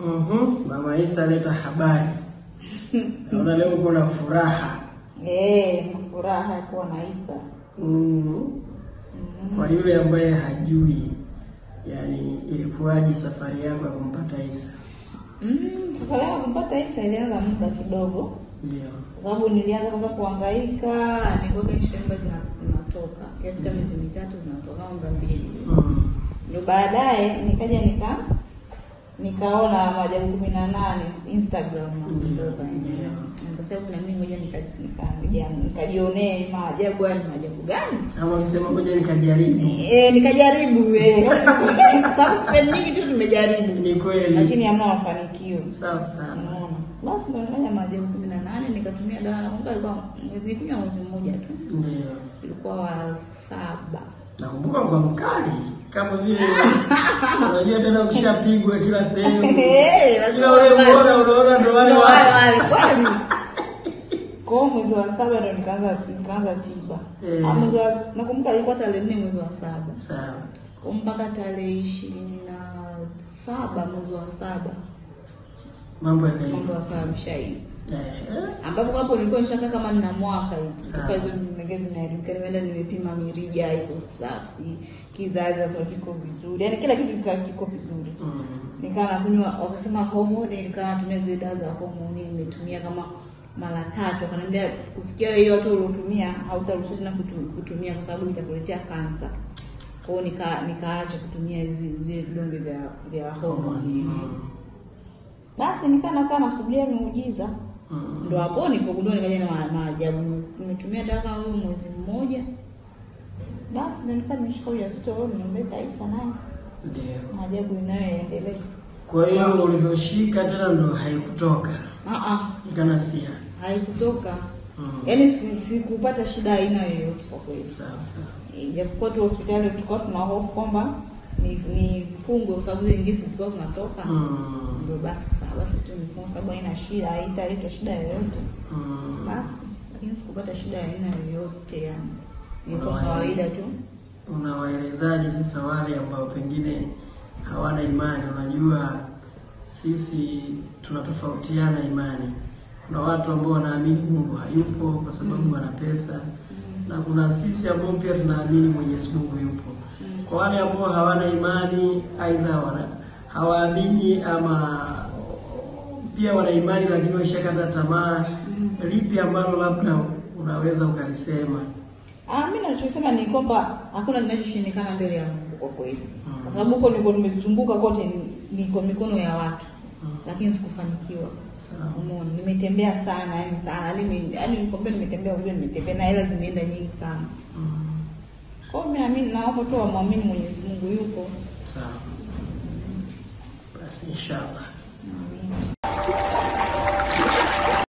Mhm. Mama Isa aleta habari. Naona leo uko na furaha. Eh, na furaha ya kuwa na Isa. Mm. Kwa yule ambaye hajui, yani ilikuwaje safari yako ya kumpata Isa? Mm, safari yangu kumpata Isa ilianza muda kidogo, Ndio. kwa sababu nilianza kwanza kuhangaika, nilikuwa kwenye shamba zinatoka katika miezi mitatu zinatoka mba mbili Mm. ndio baadaye nikaja nika nikaona maajabu kumi na nane Instagram nakutoka Ndio. nikasema na mimi ngoja nika- nika- nikajionee maajabu haya ni maajabu gani Ama ukisema ngoja nikajaribu. Eh, nikajaribu eh. Kwa sababu sehemu nyingi tu nimejaribu Ni kweli. lakini hamna mafanikio Sawa sana. unaona basi ndo nifanya maajabu kumi na nane nikatumia dawa nakumbuka ilikuwa nilikunywa mwezi mmoja tu Ndio. ilikuwa wa saba Nakumbuka kwa mkali kama vile unajua tena ukishapigwa kila sehemu. Eh, Kila ule unaona unaona ndo wale Ndo wale wale. wale kweli. Kwa hiyo mwezi wa saba ndo nikaanza nikaanza tiba. Eh. Ah, mwezi wa nakumbuka ilikuwa tarehe nne mwezi wa saba. Sawa. Kwa mpaka tarehe ishirini na saba mwezi wa saba Mambo yakaenda. mambo yakawa yameshaisha. Eh. Ambapo hapo nilikuwa nishakaa kama nina mwaka hivi. Sawa. Kwa hizo nimegeza zinaelimika nimeenda nimepima mirija iko safi, kizazi sasa kiko vizuri. Yaani kila kitu kika- kiko vizuri. Mm. nikawa nakunywa wakasema homoni, nikawa natumia zile dawa za homoni, nimetumia kama mara tatu. Akaniambia kufikia hiyo watu uliotumia hautaruhusiwa tena kutu- kutumia kwa sababu itakuletea kansa. Kwa hiyo nika nikaacha kutumia hizi zile vidonge vya vya homoni. Mm. Basi nikaa nakaa nasubiria miujiza, Mm. ndo hapo nilipogundua nikaja na ma- maajabu. Nimetumia dawa kama huyo mwezi mmoja, basi ndo nikaa nimeshika ujauzito leo, nimemleta Isa naye Ndio. maajabu inayoendelea. Kwa hiyo ulivyoshika tena ndo haikutoka. Ah ah, Ikanasia. haikutoka Mm. yaani si- sikupata shida aina yoyote kwa kweli Sawa sawa. ijapokuwa tu hospitali tulikuwa tuna hofu kwamba ni nifungwe kwa sababu zile ngisi zilikuwa zinatoka Mm. ndio basi kasema basi tu nifungwe kwa sababu haina shida haitaleta shida yoyote Mm. basi lakini sikupata shida ya aina yoyote yani ilikuwa Unawaelewa. kawaida tu Unawaelezaje sasa wale ambao pengine hawana imani? Unajua sisi tunatofautiana imani. Kuna watu ambao wanaamini Mungu hayupo kwa sababu wana pesa, na kuna sisi ambao pia tunaamini Mwenyezi Mungu yupo. Kwa wale ambao hawana imani, aidha wana hawaamini ama pia wana imani lakini washakata tamaa, lipi ambalo labda unaweza ukalisema? Ah, mimi nachosema ni kwamba hakuna kinachoshindikana mbele ya Mungu kwa kweli. Mm. Kwa sababu huko niko nimezunguka kote ni- ni kwa mikono ya watu. Mm. Lakini sikufanikiwa. Sawa. Umeona, nimetembea sana yani sana. Yaani yaani nikwambia nimetembea unajua nimetembea na hela zimeenda nyingi sana. Mm. Kwa hiyo mimi naamini naomba tu wamwamini Mwenyezi Mungu yupo. Sawa. Basi inshallah. Amina.